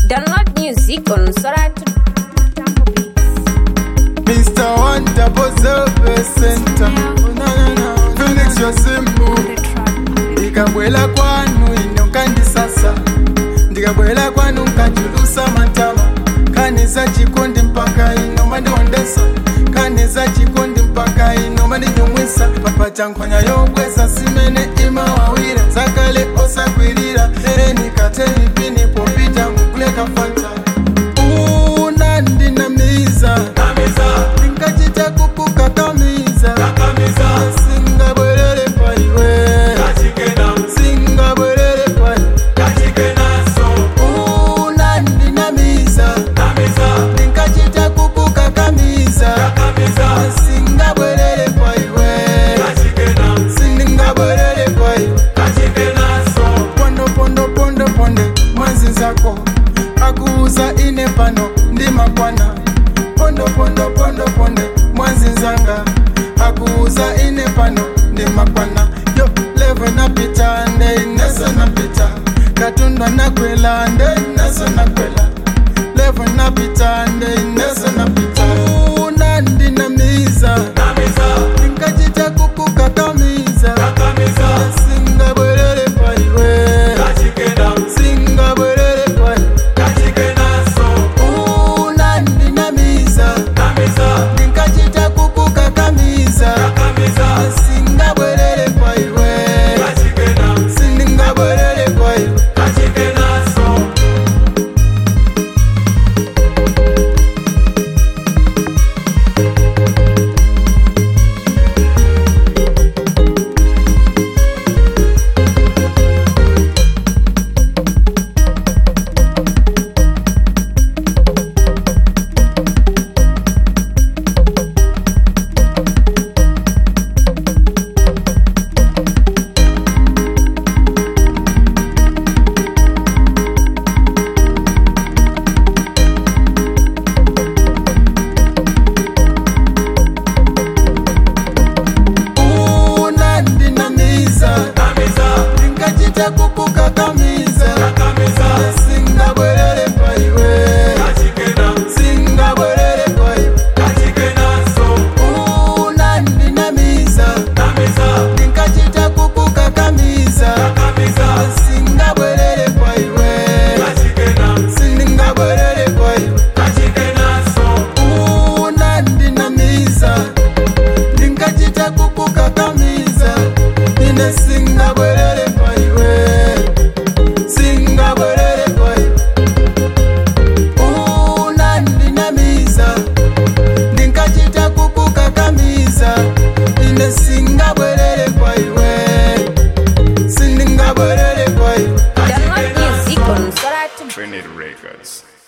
Download music on Soratu. Mr. One Double Zero Center. Phoenix yo simbu ndikabwela kwanu ino nkandisasa ndikabwela kwanu nkachulusa matama kaniza chikondi mpaka ino mandiondesa kaniza chikondi mpaka ino mandinyumwisa papa chankhwanya yobwesa simene imawawira zakale osakwirira ereni kateni pini popita mukuleka fanta unandinamiza ndingachita kukukakamiza singabwerere paiwe singabwerere paiwe unandinamiza ndingachita kukukakamiza singabwerere paiwe sindingabwerere paiwe pondo pondo pondo ponde mwazi zako akuuza ine pano ndi makwana pondo pondo pondo ponde mwazi zanga akuuza ine pano ndi makwana yo levo napita nde ineso napita katunda nakwela nde ineso nakwela levo napita nde ineso napita unandinamiza ndingachita kukukakamiza singabwerere paiwe singabwerere paiwe unandinamiza ndingachita kukukakamiza singabwerere paiwe sindingabwerere paiwe unandinamiza ndingachita kukukakamiza singabwerere paiwe singabwerere paiwe unandinamiza ndingachita kukukakamiza singabwerere paiwe sindingabwerere paiwe unandinamiza ndingachita kukukakamiza ine singabwerere paiwe singabwerere paiwe unandinamiza ndingachita kukukakamiza ine singabwerere paiwe sindingabwerere paiwe Download music on Soratu. Trinity Records.